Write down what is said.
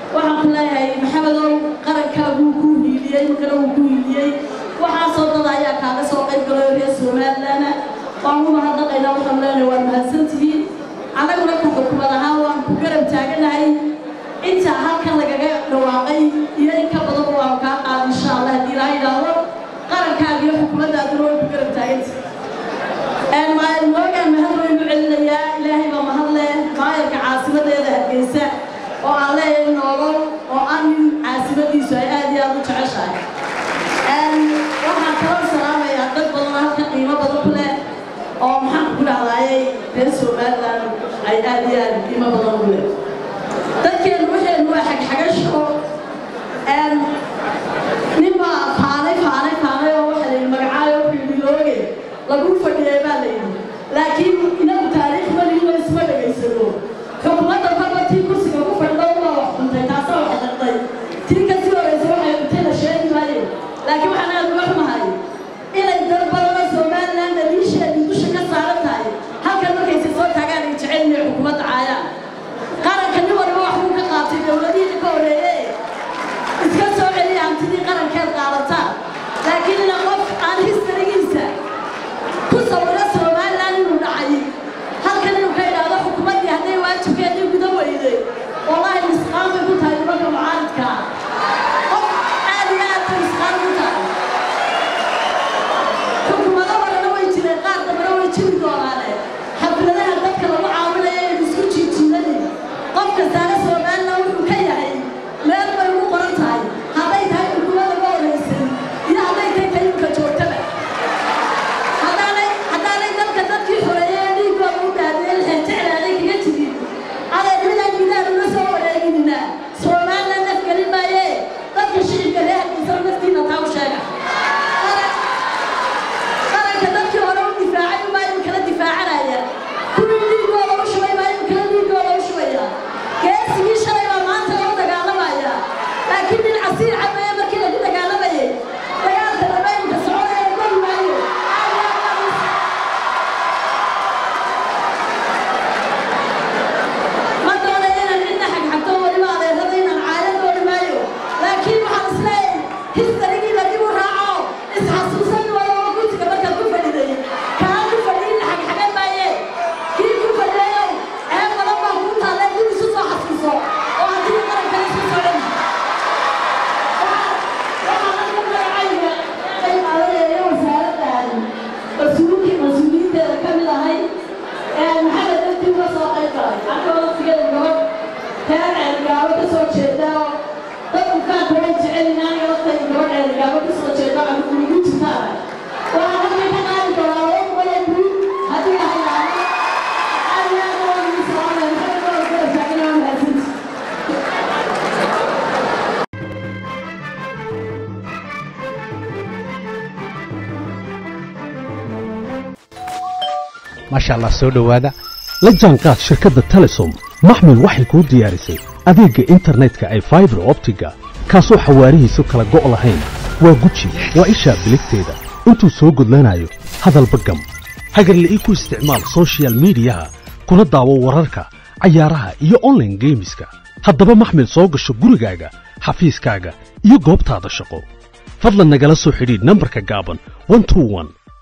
waxaan ku leeyahay maxamedow qarankaa wuu kuu hiiliyey markana wuu ku hiiliyey waxaasoo dad ayaa kaaga soo qayb galay reer somalilandna waan u mahadnaqaynaa waxaan leenahay waa mahadsantihiin annaguna ka xukumad ahaan waan ku garab taaganahay intaa halkan lagaga dhawaaqay iyo in ka badan waan kaa qaada insha allah haddii ilaaha yidhaahdo qarankaaga iyo xukuumaddaaduna way ku garab taaganta moogaan mahad waynu celinayaa ilaahay baa mahad leh maayarka caasimadeeda hargeysa oo aan leeyahay noolol oo aan nin caasimadiisu ay aad iyo aad u jeceshahay waxaan kaloo salaamayaa dad badan halka qiimo badan ku leh oo maxaan ku dhahdaayay reer somaliland ay aad iyo aad qiimo badan ugu leh dadkeenu waxaynu waa xagxagasho ninbaa faanay faanay faanay oo waxa layidhi magacaayo xildhilooge lagu fadhiyay baa layidhi laakiin inagu taariikh malihiino isma dhegaysano xukuumadda kolba tii kursiga ku fadhida ubaa wax cuntay taasaa wax dhaqday tii kasii horeysa waxay cuntay la sheegi maayo laakiin waxaan aad uga xumahay inay dad badanoo somaliland daliisheedii dusha ka saaran tahay halkan markaysa soo taagaan ay jecel inay xukuumadda caayaan qaranka nin waliba wax buu ka qaatay dowladihii ka horeeye iska soo celiya hantidii qarankeed qaadataan laakiin ina qof aan histarigiisa ku sawiro somaliland inuu dhacay halkan inuu ka idhaahdo xukuumaddii hadday waajibkeedii guda weyday wallaahi misqaan bay ku tahay nimanka mucaaridka qof aad iyo aad bay misqaan ku tahay xukuumado horena way jireen qaar dambena way jiri doonaane xafladaha dadka lagu caawinaya in isku jiijiidanin qof kastaana somaliland wuxuu ka yahay meel bay ugu qoran tahay hadday tahay xukuumadda ka horeysan iyo hadday tahay tayimka joogtada haddaanay haddaanay dalka dadkii xoreeyay ee dhiiggooda u dhaadeen jeclaaday kaga jirin adeer midaan midaan uma soo wareeginina somaliland naf gelin maaye dadka shicibka reer hargeysa naftiina taa u sheega qaranka dadkii hore u difaacay umaa inu kala difaacanaya kuwii dhiiggooda u shubay baa inu kala dhiiggooda u shubaya geesigii shalay baa maanta lagu dagaalamaya laakiin nin casiir cabeeye markii lagu dagaalamayay dagaalka dambe imka soconaya goli maayo ma doonaya inaan cidna xagxagto weliba adeerada inaan caaya dooni maayo laakiin waxaan isleeyahay histarigiiba dib u raaco isxasuusan walaba gutiga markaad ku fadhiday kaa ku fadhiyin xagxagan maaye kii ku fadhiyayow ceeb badan baa kuu taalle dib isu soo xasuuso oo haddii qaranka isu socon waxaan aka magacayga ay qaadanaya wasaaraddan mas-uulkii mas-uuliyiinteeda ka mid ahay maxamed dadkii uga soo qayb galay anka waqtigeeda gabadh reer ceelgaabo ka soo jeeda oo dadku kaanka way jecel inaan galatay gabadh ceelgaabo ka soo jeeda aan kuugu jirtaan waxaan halkan ka qaadi doonaa laba boqol oo guud haddii la hayaano aad iyo aad waan idin salaamaya maxamed waa kala taagan waa mahadsanti maasha allah soo dhowaada la jaanqaad shirkadda telesom maxmil waxay kuu diyaarisay adeegga internetka ay faibar optiga kaasoo xawaarihiisu kala go' lahayn waa guji waa ishaa biligteeda intuu soo gudlanayo hadalba gam hagarle ii ku isticmaal soshiyal miidiyaha kuna daawo wararka cayaaraha iyo onlaine geemiska haddaba maxmil soo gasho gurigaaga xafiiskaaga iyo goobtaada shaqo fadlan nagala soo xidhiidh nambarka gaaban